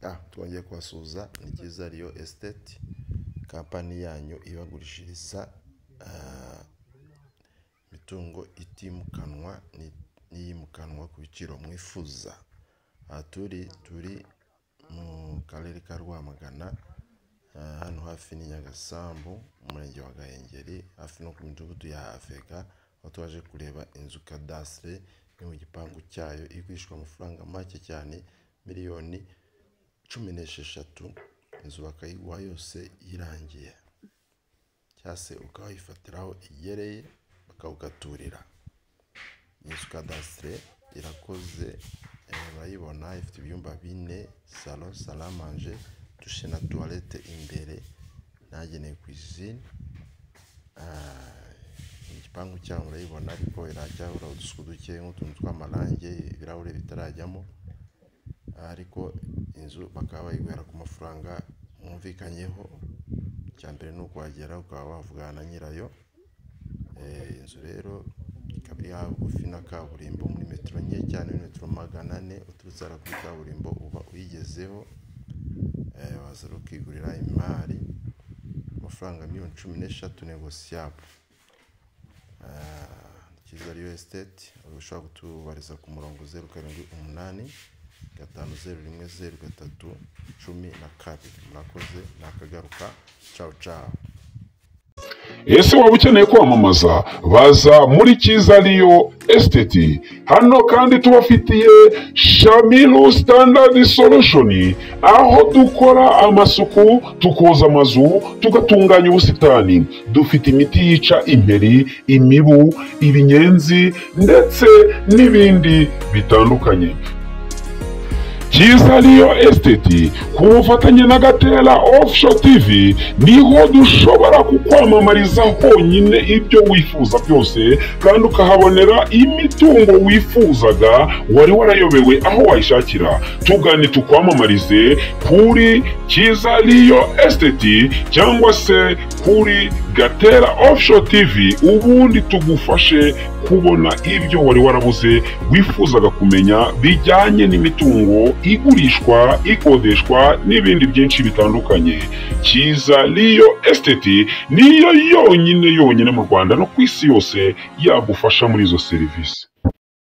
ah twongeye kubasuhuza ni byiza riyo esiteti kampani yanyu ibagurishiriza imitungo itimukanwa n'iyimukanwa ku biciro mwifuza aha turi turi mu karere ka Rwamagana hano hafi ni Nyagasambu mu murenge wa Gahengeri hafi no ku midugudu ya Afeka aho twaje kureba inzu kadasitire yo mu gipangu cyayo igurishwa amafaranga make cyane miliyoni cumi n'esheshatu inzu bakayiguha yose irangiye cyangwa se ukayifatira aho igereye bakawugaturira inzu kadasitire irakoze urayibona ifite ibyumba bine salo saramanje dushe na tuwarete imbere n'ahagenewe kwizine igipangu cyaho urayibona ariko iracyahuraho udusuku duke nk'utuntu tw'amarange ibirahuri bitarajyamo ariko inzu bakaba bayiguhera ku mafaranga mwumvikanyeho icya mbere ni ukuhagera ukaba wavugana na nyirayo inzu rero ikaba iri hagufi na kaburimbo muri metero nke cyane metero magana ane uturutse hariya kuri kaburimbo uba uyigezeho waza ukigurira imari amafaranga miliyoni cumi n'eshatu negosiyabu cyiza riyo esiteti ushobora kutubariza ku murongo zeru karindwi umunani gatanu zeru rimwe zeru gatatu cumi na kabiri murakoze nakagaruka cawu cawu ese waba ukeneye kwamamaza baza muri cyiza riyo esiteti hano kandi tubafitiye shamiru sitandadi solushoni aho dukora amasuku tukoza amazu tugatunganya ubusitani dufite imiti yica imperi imibu ibinyenzi ndetse n'ibindi bitandukanye cyiza riyo esiteti ku bufatanye na gatera ofusho tivi niho dushobora kukwamamariza honyine ibyo wifuza byose kandi ukahabonera imitungo wifuzaga wari warayobewe aho wayishakira tugane tukwamamarize kuri cyiza riyo esiteti cyangwa se kuri gatera ofusho tivi ubundi tugufashe kubona ibyo wari warabuze wifuzaga kumenya bijyanye n'imitungo igurishwa ikodeshwa n'ibindi byinshi bitandukanye cyiza riyo esiteti niyo yonyine yonyine mu rwanda no ku isi yose yagufasha muri izo serivisi